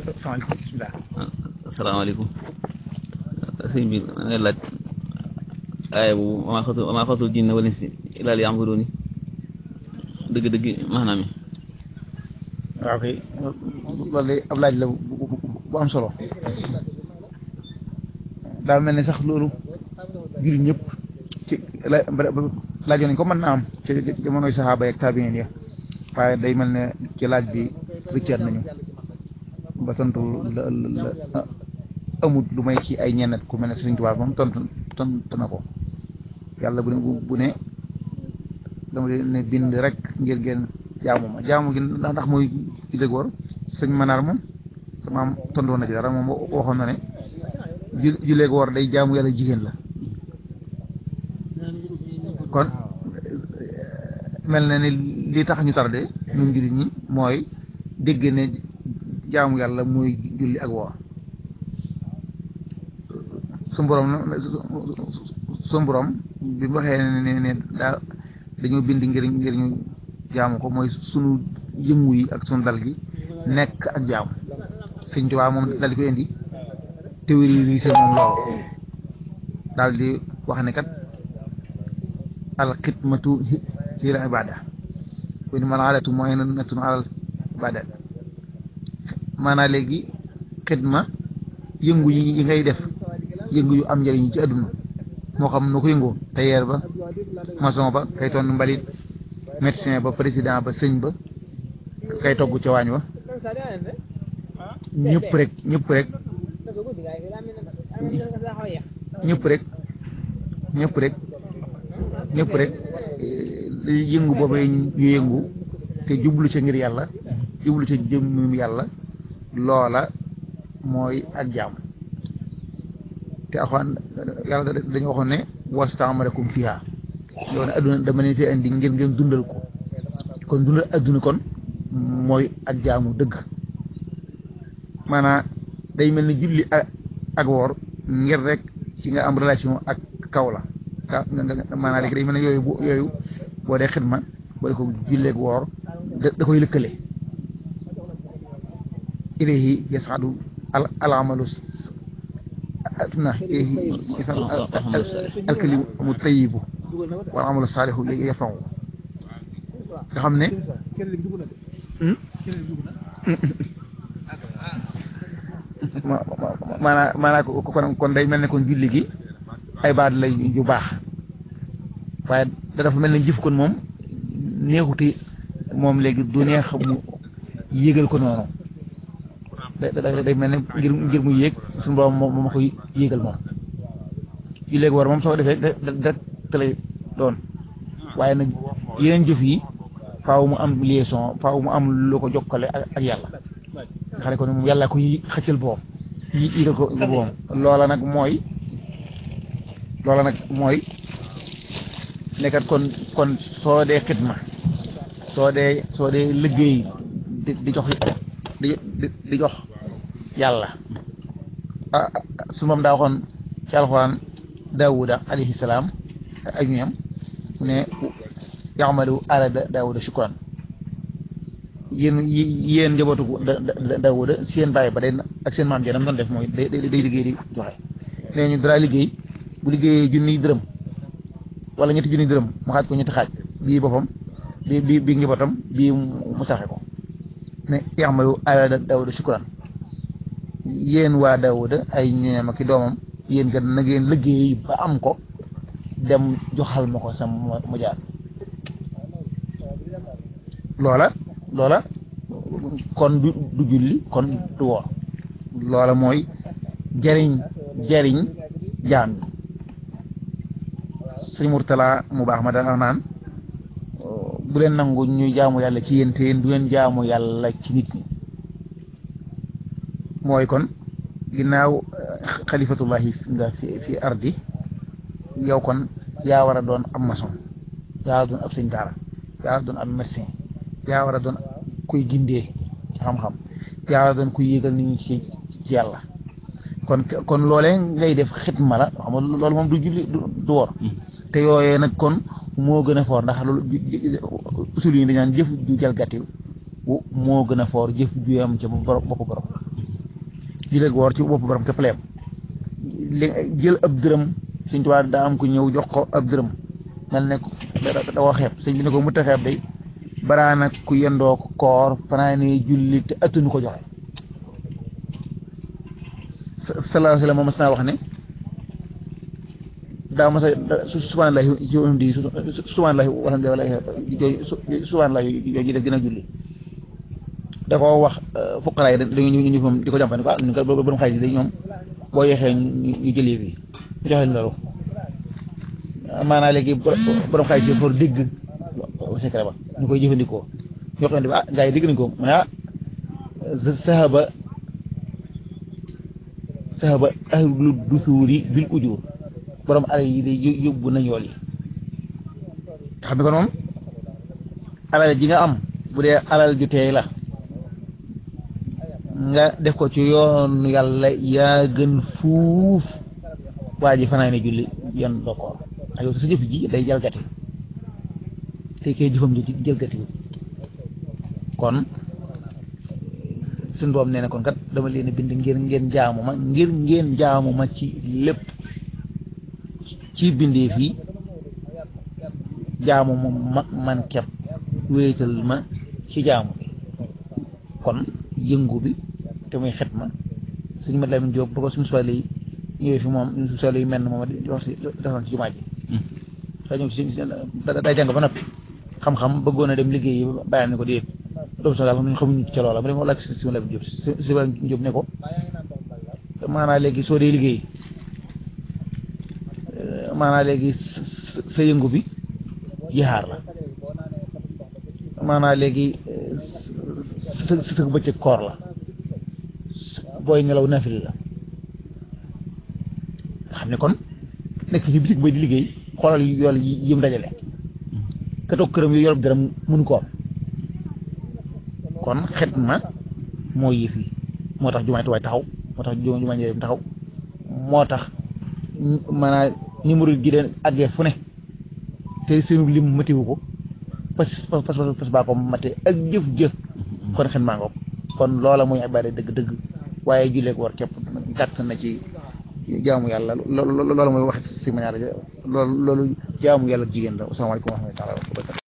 salaamaaleykum bisimilah. asalaamaaleykum sëñ bi ma ngay laaj aaya bu maa xatu maa xatul jinne wala si ilaa liya'buduuni dëgg-dëgg maanaam yi waaw kay loolu de ab laaj la bu am solo daa mel ni sax loolu jullit ñëpp ci la laajoon nañ ko mën naa am ci jamonoy saxaaba yeeg taabiin ya waaye day mel ne ci laaj bi rëccaat nañu ba tontu la la amut lu may ci ay ñennet ku mel ne Sëriñ Tuubaa moom tontu tontu na ko yàlla bu ne bu ne dama ne bind rek ngir ngeen jaamu ma jaamu gi ndax mooy ci dëgg war sëñ Manaar moom sama am tontu na ci dara moom waxoon na ne ju jullee ko war day jaamu yàlla jigéen la kon mel na ni li tax ñu tardé ñun jullit ñi mooy dégg ne jaamu yàlla mooy julli ak woor su borom su borom bi mu waxee ne ne daa dañoo bind ngir ngir ñu jaamu ko mooy sunu yëngu yi ak sunu dal gi nekk ak jaamu sëñ Tuubaa moom dal di ko indi théorie moom loolu daal di wax ne kat al xidmatu hiya al ibada wa innamal aadatu mu'inatun alal ibada maanaam léegi xidma yëngu yi ngay def yëngu yu am njëriñ ci àdduna moo xam nu ko yëngoo tailleur ba maçon ba kay ton mbalit médecin ba président ba sëñ ba kay togg ca waañ wa ñëpp rek ñëpp rek ñëpp rek ñëpp rek ñëpp rek yëngu boobu ñu yëngu te jublu ca ngir yàlla jublu ca jëmm yàlla loola mooy ak jaam te alxuraan yàlla dañu waxoon ne wastamarakum fiha yow ne adduna dama leen fi indi ngir ngeen dundal ko kon dundal adduna kon mooy ak jaamu dëgg maanaam day mel ni julli ak woor ngir rek ci nga am relation ak kaw la ka nga maanaam léegi day mel ne yooyu yooyu boo dee xidma boo dee ko julleeg woor da koy lëkkale ilayhi yasadu al alamalu na ilayhi yasadu alkalimu tayibu wal amalu saalihu yafaw nga xam ne maanaa maanaa kon kon day mel ne kon julli gi ay baat la yu baax waaye da dafa mel ne jëf kon moom neexuti moom léegi du neex mu yéegal ko noonu da day mel ne ngir ngir mu yéeg suñu borom moom moo koy yéegal moom yu léegi war moom soo defee direct lay doon waaye nag yeneen jëf yi faaw mu am liaison faaw mu am lu ko jokkale ak yàlla nga xam ne kon moom yàlla ko xëccal boom yi yéegal ko boom loola nag mooy loola nag mooy nekkat kon kon soo dee xidma soo dee soo dee liggéey di di jox di di jox yàlla ah su moom daa waxoon ci alxuraan daawuda alayhi salaam ak ñoom mu ne yaxmalu ala daawuda shukran yéen yéen njabootu daawuda seen bàyyi ba day ak seen maam jeenam doon def mooy day day liggéey di joxe nee ñu dara liggéey bu liggéeyee junniy dërëm wala ñetti junniy dërëm mu xaaj ko ñetti xaaj bii boppam bii bii bii njabootam bii mu sarxe ko ne yaxmalu ala daawuda shukran yéen waa daawuda ay ñoom ak i doomam yéen kat na ngeen liggéey ba am ko dem joxal ma ko sam mu jaar loola loola kon du du julli kon du woor loola mooy jariñ jariñ jaam yi sëñ Murtala mu baax ma da naan bu leen nangu ñuy jaamu yàlla ci yéen te yéen du leen jaamu yàlla ci nit ñi mooy kon ginnaaw xalifatullahi nga fi fi ardi yow kon yaa war a doon ab maçon yaa war a doon ab sëñ daara yaa war a doon ab médecin yaa war a doon kuy gindee ci xam-xam yaa war a doon kuy yéegal nit ñi ci ci yàlla kon kon loolee ngay def xitma la xam nga loolu moom du julli du wor te yooyee nag kon moo gën a foor ndax loolu usul yi dañu naan jëf ju jalgati moo gën a foor jëf ju am ca bopp borom julleeg woor ci bopp borom képp leem li jël ab dërëm Sëñ Tuubaa daa am ku ñëw jox ko ab dërëm mel ne da koo xeeb sëñ bi ne ko mu ta xeeb day baraana ku yendoo koor fanaane julli te attunu ko joxe sallallahu alayhi wa sallam moom mas naa wax ne daa mos a subhaanallahi ci di subhaanallahi walhamdulilah subhaanallahi yooyu def gën a julli da koo wax fuqara yi dañu ñu moom di ko jàmpane ko ah ñu ko borom xaalis yi ñoom boo yeexee ñu jëlee fii ñu jox leen loolu maanaam léegi borom xaalis yi for dégg secret ba ñu koy jëfandikoo ñoo xam ne ah gars yi dégg nañ ko mais ah sahaba sahaba ahlu dusuuri bil ujur borom alal yi day yóbbu nañ yool yi nga xam ne kon moom alal ji nga am bu dee alal ju teey la nga def ko ci yoonu yàlla yaa gën fuuf waa ji fanaa ne julli yan dokkoor ak yow sa jëf ji day jalgati te kay jëfam ji jalgati kon suñu doom nee na kon kat dama leen bind ngir ngeen jaamu ma ngir ngeen jaamu ma ci lépp ci bindee fii jaamu ma man kepp wéetal ma ci jaamu bi kon yëngu bi te muy xet ma suñu mat Lamin Jóob ba ko suñu soile yi ñëwee fi moom suñu soile yi mel na moom di wax si defoon ci jumaa ji daa ñëw si day jàng ba noppi xam-xam bëggoon a dem liggéey yi bàyyam ne ko déet doomu sax daal ñu xamuñu ca loola ma dem laaj si suñu Lamin Jóob si Lamin Jóob ne ko maanaam léegi soo dee liggéey maanaam léegi sa yëngu bi jihaar la maanaam léegi sa sa bëccëg koor la booy nelaw nafili la nga xam ne kon nekk ci bitig bay di liggéey xoolal yool yi yëm dajale ka toog këram yu yorob dërëm mënu ko am kon xet ma moo yëf yi moo tax jumaay tuwaay taxaw moo tax jumaay njëriñ taxaw moo tax maanaam numéro gi de àggee fu ne te seenu lim matiwu ko parce que parce que parce que baa ko mate ak jëf-jëf kon xen maa ngoog kon loola mooy ibaada dëgg-dëgg waaye julleek war képp gàtt na ci jaamu yàlla loola mooy wax si ma ñaar loolu loolu jaamu yàlla jigéen la asalaamaaleykum wa rahmatulah